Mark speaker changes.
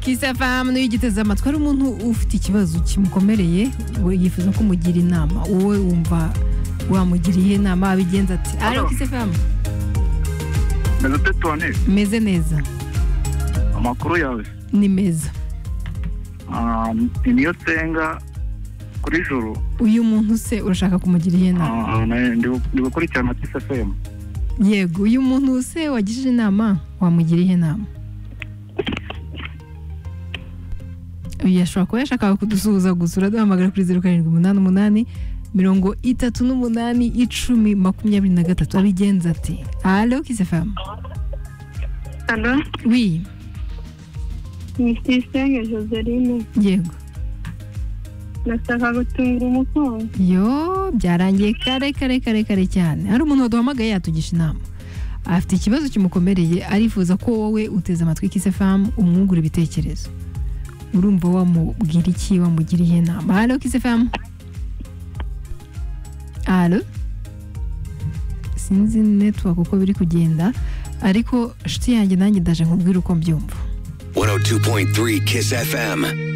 Speaker 1: kisafamu niyo ugiteze amatwi ari umuntu ufite ikibazo kimukomereye we yifuza ko umugira inama wowe wumva wamugiriye inama wabigenza ati ari
Speaker 2: Alo.
Speaker 1: kisafamu
Speaker 2: meze tetone
Speaker 1: meze neza
Speaker 2: amakuru yawe
Speaker 1: ni meza
Speaker 2: Ah, ni niyo nsenga kuri juru
Speaker 1: uyu muntu se urashaka kumugira inama
Speaker 2: Ah, na- ndi- ndi gukurikirana kisi efemu
Speaker 1: yego uyu muntu se wagishije inama wamugira inama uyu yashobora kuba yashakaga kudusuhuza gusa uraduhamagara kuri zeru karindwi umunani umunani mirongo itatu n'umunani icumi makumyabiri na gatatu abigenza ati alo kisefamu
Speaker 3: Alo,
Speaker 1: wi
Speaker 3: ni Tuyisenge Joseline.
Speaker 1: yego
Speaker 3: Ndashaka gutunga umukunzi.
Speaker 1: yo byarangiye kare kare kare kare cyane hari umuntu waduhamagaye yatugisha inama afite ikibazo kimukomereye arifuza ko wowe uteze amatwi kisefamu umwungura ibitekerezo urumva wamubwira iki wamugiriye inama halo kisefamu halo sinzi network uko biri kugenda ariko nshuti yanjye nanjye ndaje nkubwire uko mbyumva
Speaker 4: 102.3 Kiss FM.